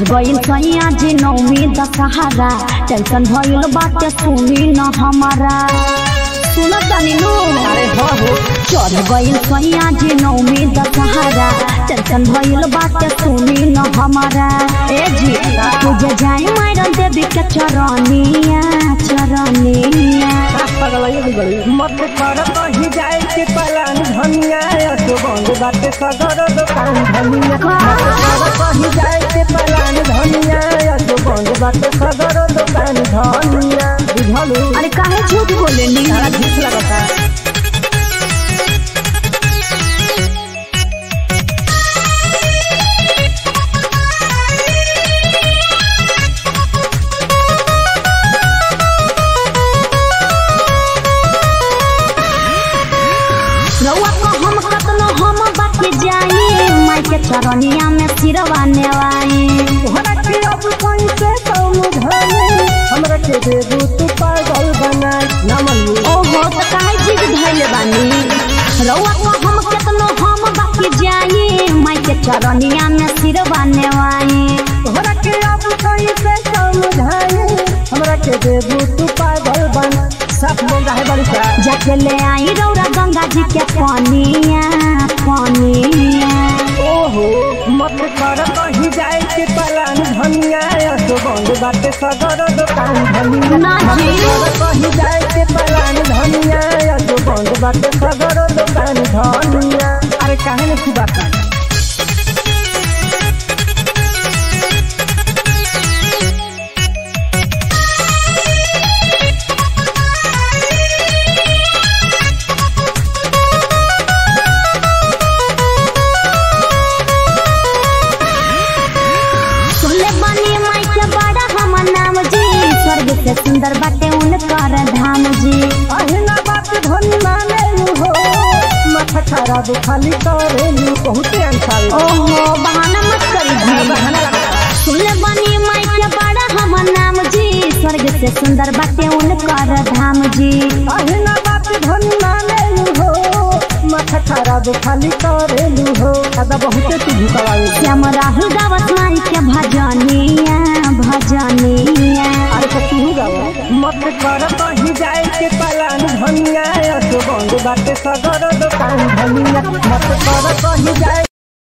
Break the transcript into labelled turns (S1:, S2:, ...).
S1: चढ़ गइल सैया जी नौमी दशहरा टेंशन भइल बाटे सुनी न हमारा सुन तनी नु
S2: अरे हो हो
S1: चढ़ गइल सैया जी नौमी दशहरा टेंशन भइल बाटे सुनी न हमारा ए जी तुझे जाई मारन देवी के चरनिया चरनिया
S2: मत कर कहीं जाए के पलान धनिया असो बंद बाटे सगर दुकान धनिया मत कर कहीं जाए के पलान धनिया असो बंद बाटे सगर दुकान धनिया बुझलू
S1: अरे काहे झूठ बोले नी
S2: सारा झूठ लगता
S1: रउआ को हम कतनो हम बाकी जाई माई के चरनिया में सिरवा नेवाई
S2: तोहरा के अब कोई से कौन धनी हमरा के देबू तू पागल बना ना मनू
S1: ओहो त काहे जिद धइले बानी रउआ को हम कतनो हम बाकी जाई माई के चरनिया में सिरवा नेवाई
S2: तोहरा के अब कोई से कौन धनी हमरा के देबू तू पागल बना साफ बोल रहा है बड़ी सा
S1: जाके ले आई रौरा गंगा जी के पानिया पानिया
S2: ओहो मत कर कहीं जाए के पलान धनिया असो बंद बाटे सगर दुकान धनिया
S1: ना जी।
S2: मत कर कहीं जाए के पलान धनिया असो बंद बाटे सगर दुकान धनिया अरे काहे ने की बात
S1: सुनले बानी माई के बड़ा हमर नाम जी स्वर्ग से सुंदर बाटे उनकर धाम जी
S2: अहिना बात धनी माने हो माथा खराब खाली करेलू बहुते अंसाल
S1: ओहो बहाना मत करी जी
S2: बहाना लगता
S1: सुनले बानी माई के बड़ा हमर नाम जी स्वर्ग से सुंदर बाटे उनकर धाम जी
S2: अहिना बात धनी माने हो माथा खराब खाली करेलू हो दादा बहुते तू झुकावे
S1: श्याम राहुल गावत माई के भजनिया भजनिया
S2: अरे तो तू गावा मत कर कहीं जाए के पलान धनिया असो बंद बाटे सगर दुकान धनिया मत कर कहीं जाए